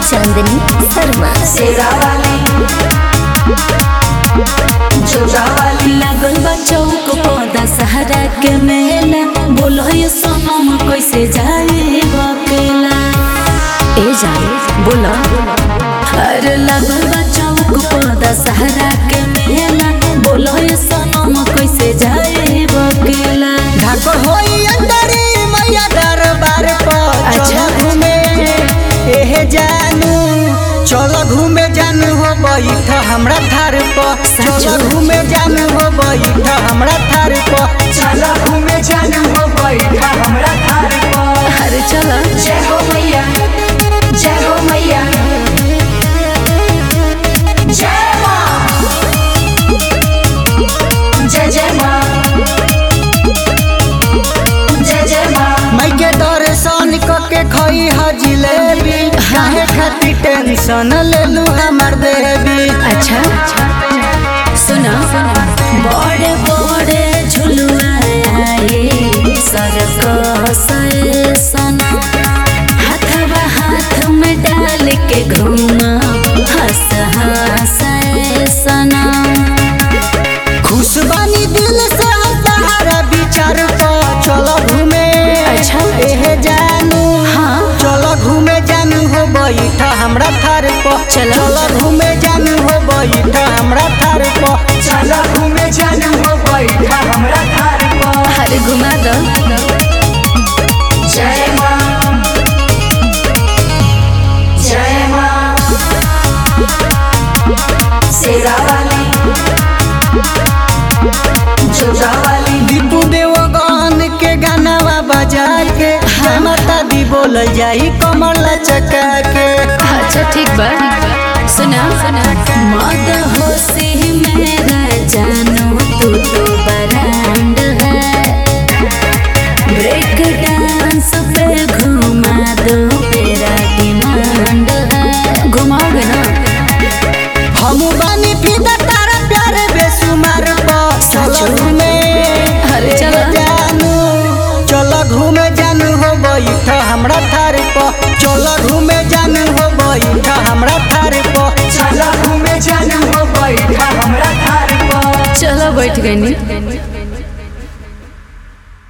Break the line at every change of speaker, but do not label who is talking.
चांदनी शर्मा
शेरा वाली जोजा वाली
लागल बा चौक पौधा सहारा के मेला बोलो ये सोनम कैसे जाए बकेला ए जाए बोलो अरे लागल बा चौक पौधा सहारा के मेला बोलो ये सोनम कैसे जाए बकेला
ढाकर होई अंदरी मैया दरबार पर
अच्छा।
चलो घूमे एहे जानू चलो घूमे जानू हो बैठ हमरा थार पर
सच
चलो
में?
घूमे जानू हो बैठ हमरा थार पर
चला घूमे जानू हो बैठा हमरा थार पर
अरे चलो
जय हो मैया जय हो मैया जय माँ जय जय माँ जय जय माँ
मैं के दर्शन क के खई ह जिलेबी काहे खातिर टेंशन लेलू हमर देवी
अच्छा सुना बड़े बड़े झुलुआ आए सरकस सना हाथवा हाथ में डाल के घूमा हंस हंस सना
खुश बानी दिल से सहारा विचार पर चलो घूमे
अच्छा।
एहे जानू
हाँ
चलो घूमे जानू हो बैठ हमरा थार पर
चलो।
चलो घूमे जानू हो बैठ हमरा थार पर
चला घूमे जानू हो बैठा हमरा थार पर
अरे घुमा दो
जय माँ जय माँ शेरा वाली जोजा वाली
दीपू देवगन के गानावा बजा के माता दी बोल जाई कमर लचका के
अच्छा ठीक बा सुना मद होशी मेरा जानू तू तो बरांड है ब्रेक डांस पे घुमा दो तेरा डिमांड है घुमाओगे ना
हम बानी फिदा तारा प्यारे बेसुमार पर चलो
सच में?
घूमे
अरे चलो।
जानू चलो घूमे जानू हो बैठ हमरा थार पर चलो घूमे जानू हो बैठ हमरा थार पर
चला घूमे जानू हो बैठा हमरा थार पर
चलो बैठ गई